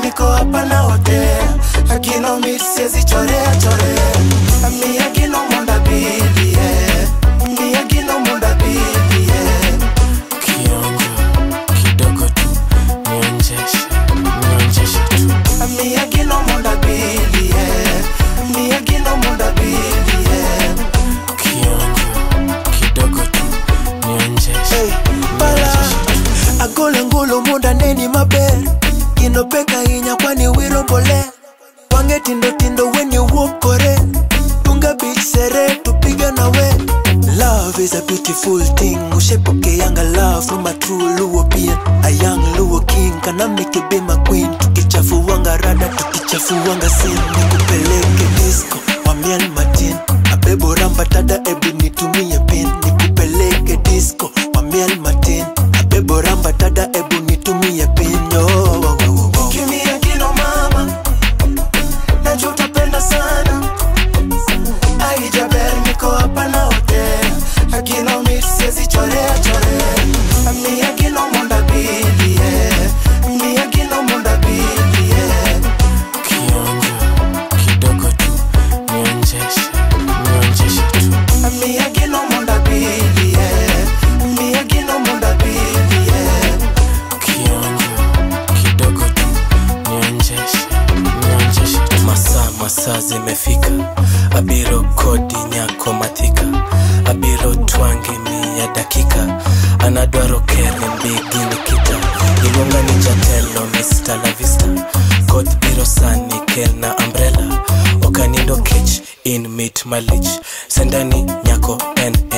niko hapa na hotel akino misiezi chorea chorea mi akino monda bili yeah. mi akino monda bili yeah. kionjo kidogo tu nionjeshe nionjeshe tu mi akino monda bili yeah. mi akino monda bili yeah. kionjo kidogo tu nionjeshe Hey, bala agolo ngulu munda neni maber gino pek ahinya kwani wiro mbole wange tindo tindo when you walk kore tunga beach sere tupiga nawe love is a beautiful thing ushepokeanga love from a true luo being a young luo king kana make it be my queen tukichafuanga rada tukichafuanga sin nikupeleke disco wamian matin abebo rambatada ebu nitumie pin nikupeleke disco wamian matin abebo rambatada ebu nitumie pin yo oh, oh, oh, oh. Kimia kino mama najua utapenda sana aijaber niko hapa na hotel akino misiezi chorea chorea mi akino monda bili yeah. mi akino monda bili yeah. kionjo kidogo tu nionjeshe nionjeshe tu mi akino monda bili yeah. mi akino monda bili yeah. kionjo kidogo tu nionjeshe nionjeshe tu masaa masaa zimefika abiro kodi nyako mathika abiro twange miya dakika anadwaro kere mbigi nikita iluonga ni jatelo mr lavista koth biro sani kelna umbrella okanindo kech in mit malich sendani nyako en